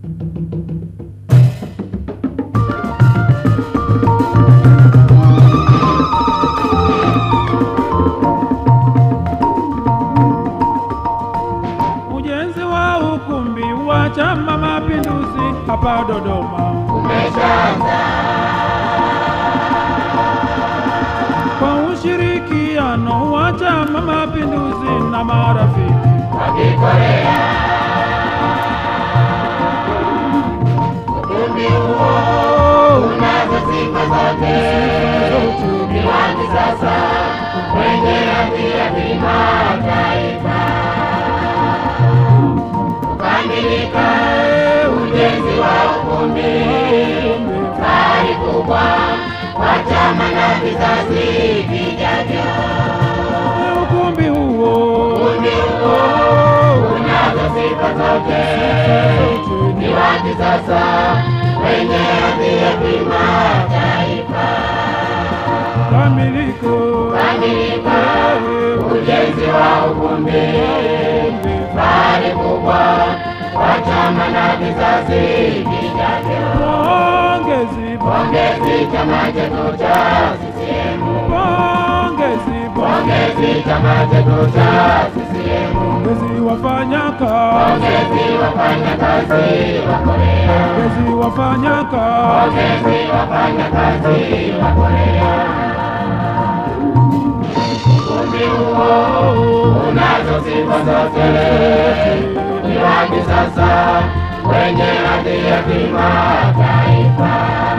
Ujenzi wa ukumbi wa Chama Mapinduzi hapa Dodoma umeshaanza kwa ushirikiano wa Chama Mapinduzi na marafiki wakikorea ukumbi huo unazo sifa zote ni wa kisasa wenye hadhi ya kimataifa kukamilika ujenzi wa ukumbi fahari kubwa kwa chama na vizazi vijavyo ukumbi huo ukumbi huo unazo sifa zote ni wa kisasa wenye hadhi ya kimataifa kamiliko kamilika ujenzi wa ukumbi fahari kubwa kwa chama na vizazi vijavyo pongezi pongezi chama chetu cha CCM pongezi pongezi chama chetu cha CCM pongezi wafanyakazi pongezi wafanyakazi wa Korea pongezi wafanyakazi pongezi wafanyakazi wa Korea ukumbi huo unazo sifa zote ni wa kisasa wenye hadhi ya kimataifa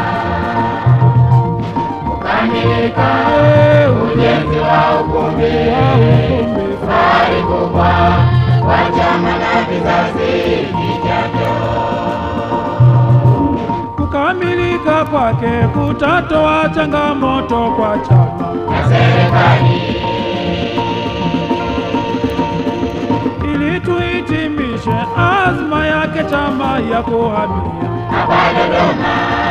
kukamilika ujenzi wa ukumbi fahari kubwa kwa chama na vizazi vijavyo kukamilika kwake kutatoa changamoto kwa chama na serikali ili tuhitimishe azma yake chama ya kuhamia hapa Dodoma.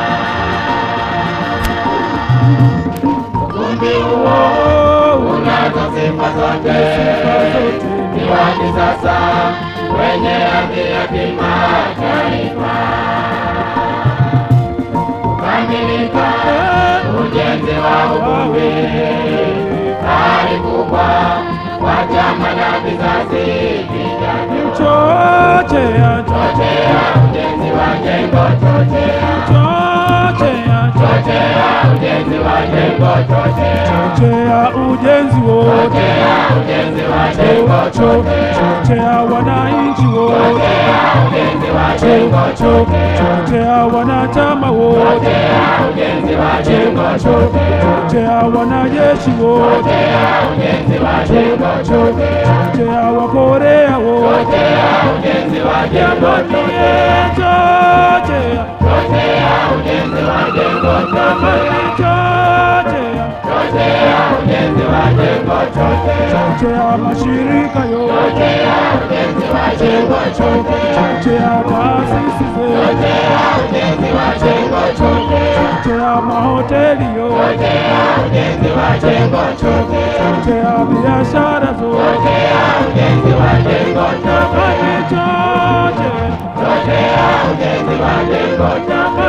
Ukumbi huo unazo sifa zote, ni wa kisasa wenye hadhi ya kimataifa. Kukamilika ujenzi wa ukumbi, fahari kubwa kwa chama na vizazi vijavyo. chochea Chochea ujenzi wa jengo, chochea chochea chochea ujenzi wa jengo, chochea chochea ujenzi wote chochea ujenzi wa jengo, chochea chochea wananchi wote chochea ujenzi wa jengo, chochea chochea wanachama wote chochea ujenzi wa jengo, chochea chochea wanajeshi wote chochea ujenzi wa jengo, chochea chochea wakorea wote chochea ujenzi wa jengo, chochea chochea chochea ujenzi wa jengo, chochea chochea chochea ujenzi wa jengo, chochea chochea mashirika yote chochea ujenzi wa jengo, chochea chochea taasisi zote chochea ujenzi wa jengo, chochea chochea mahoteli yote chochea ujenzi wa jengo, chochea chochea biashara zote chochea ujenzi wa jengo, chochea chochea chochea ujenzi wa jengo, chochea